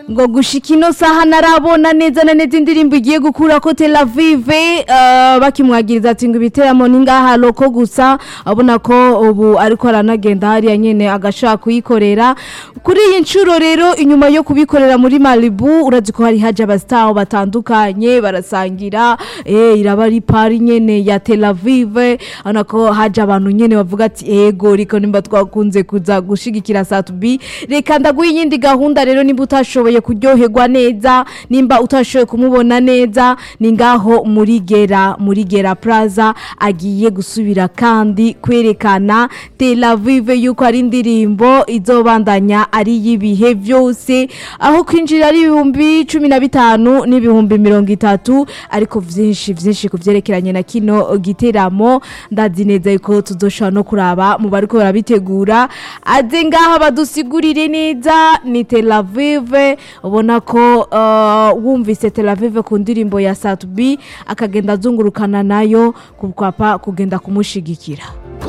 ngo gushika ino saha narabona neza na neza indirimbo igiye gukura ko Tel Aviv uh, bakimwagiriza ati ngo ibiteramo ni ngaha loko gusa abona ko ubu ariko aranagenda hariya nyene agashaka kuyikorera kuri iyi ncuro rero inyuma yo kubikorera muri Malibu urazi ko hari haje abastar batandukanye barasangira eh iraba ari pari nyene ya Tel Aviv ana ko haje abantu nyene bavuga ati ego riko nimba twakunze kuza gushigikira Satubi reka ndaguha iyindi gahunda rero nimba utashoboye kuryoherwa neza nimba utashoboye kumubona neza ni ngaho muri gera muri gera plaza agiye gusubira kandi kwerekana Tel Aviv yuko ari indirimbo izobandanya ari y'ibihe byose aho kwinjira ari ibihumbi cumi na bitanu n'ibihumbi mirongo itatu ariko vyinshi vyinshi kuvyerekeranye na kino giteramo ndazi neza yuko tuzoshobora no kuraba mu bariko barabitegura aze ngaha badusigurire neza ni Tel Aviv ubona ko uh, wumvise Tel Aviv ku ndirimbo ya Satubi akagenda azungurukana nayo kukwapa kugenda kumushigikira